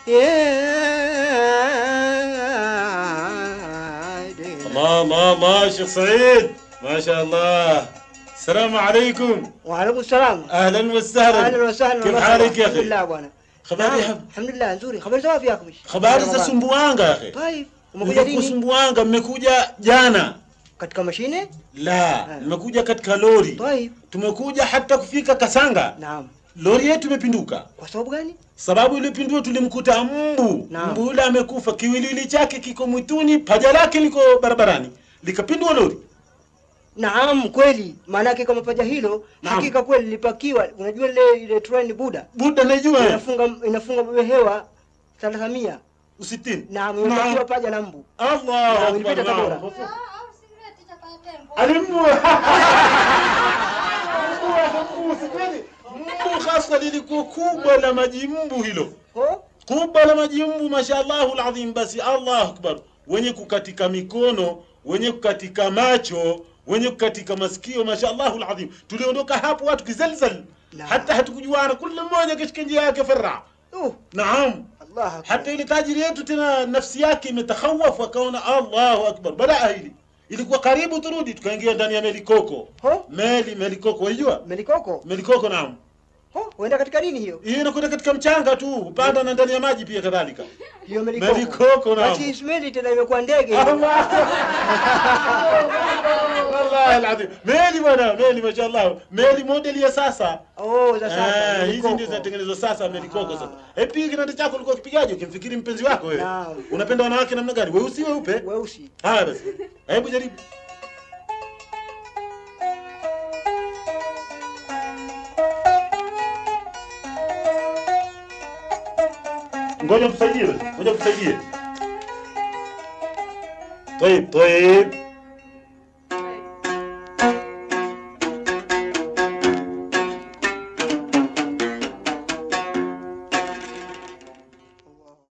الله الله الله شيخ سعيد ما شاء الله السلام عليكم وعليكم السلام اهلا وسهلا اهلا وسهلا كيف ومرحبا. حالك يا الحمد اخي لله bwana Habari Naam, ya- alhamdulillah nzuri habari za wapi yako habari za sumbuanga ya akhi طيب umekuja Nilikuwa lini sumbuanga mmekuja jana katika mashine la nimekuja katika lori طيب tumekuja hata kufika kasanga naam lori yetu imepinduka kwa sababu gani sababu ilipindua tulimkuta mbu Naam. mbu yule amekufa kiwiliwili chake kiko mwituni paja lake liko barabarani likapindua lori naam kweli maanake kama paja hilo Naam. hakika kweli lipakiwa unajua ile ile train buda buda najua inafunga inafunga hewa 300 usitini naam imepakiwa paja na mbu Allah Naam, ilipita akbar, Tabora. naam. alimbu mbu hasa lilikuwa kubwa la maji mbu hilo oh kubwa la maji mbu mashallahu alazim basi allah akbar wenye kukatika mikono wenye kukatika macho wenye kukatika masikio mashallahu alazim tuliondoka hapo watu kizalzal Naam. hata hatukujuana kila mmoja kashika njia yake farra oh naam Allah akbar. hata ile tajiri yetu tena nafsi yake imetakhawaf akaona allahu akbar badaa hili ilikuwa karibu turudi tukaingia ndani ya melikoko ho meli melikoko waijua melikoko melikoko naam ho uenda katika nini hiyo hiyo inakwenda katika mchanga tu upanda na ndani ya maji pia kadhalika hiyo melikoko Melikoko, naam. basi ismaili tena imekuwa ndege wallahi alazim meli bwana meli mashallah meli modeli ya sasa oh za sasa Eh, hizi melikoko. ndio zinatengenezwa sasa melikoko Ah. sasa eh pia kinanda chako ulikuwa kipigaje ukimfikiri mpenzi wako wewe Naam. unapenda wanawake namna gani weusi weupe weusi haya basi hebu jaribu ngoja msaidie basi ngoja msaidie طيب طيب